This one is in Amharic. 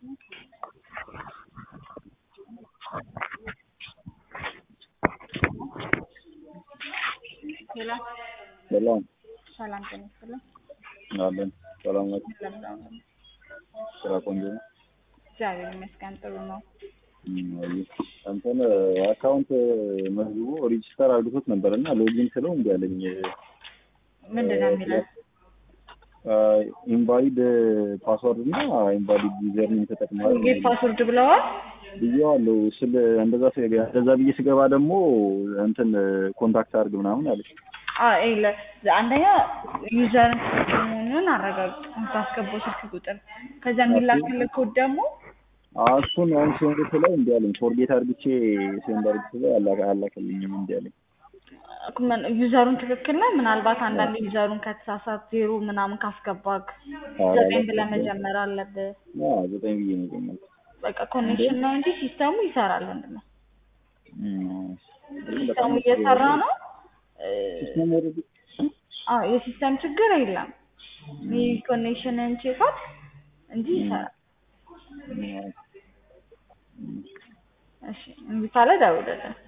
ሄሎ ሰላም ሰላም ጤና ይስጥልኝ። አለን። ሰላም ናችሁ? ለምን ነው? ስራ ቆንጆ ነው። እግዚአብሔር ይመስገን ጥሩ ነው። እም፣ አየህ እንትን አካውንት መዝግቦ ሬጂስተር አድርጎት ነበር እና ሎጊን ስለው እምቢ አለኝ። ምንድን ነው የሚለው? ኢንቫሊድ ፓስወርድ እና ኢንቫሊድ ዩዘር ኔም ተጠቅመዋል ጌት ፓስወርድ ብለዋል። ብዬዋለሁ። ስለ እንደዛ ስ- እንደዛ ብዬ ስገባ ደግሞ እንትን ኮንታክት አድርግ ምናምን አለች። አዎ ይለ አንደኛ ዩዘር መሆኑን አረጋግጥ የምታስገባው ስልክ ቁጥር ከዛ የሚላክልህ ኮድ ደግሞ አዎ፣ እሱን አሁን ሴንድ ስለው እምቢ አለኝ። ፎርጌት አድርግቼ ሴንድ አድርግ ስለው አላ- አላከልኝም እምቢ አለኝ። ምን- ዩዘሩን ትክክል ነው። ምናልባት አንዳንድ ዩዘሩን ከተሳሳት ዜሮ ምናምን ካስገባክ አዎ፣ ዘጠኝ ብለህ አላከልኝም። መጀመር አለብህ። አዎ፣ ዘጠኝ ብዬ ነው የጀመርኩት። በቃ ኮኔክሽን ነው እንጂ ሲስተሙ ይሰራል። ወንድም ነው እም፣ ሲስተሙ እየሰራ ነው። እ፣ ሲስተም ወረድ አዎ የሲስተም ችግር የለም። ይህ ኮኔክሽንን ቼካት እንጂ ይሰራል። እሺ እምቢ ካለ ደውልልን።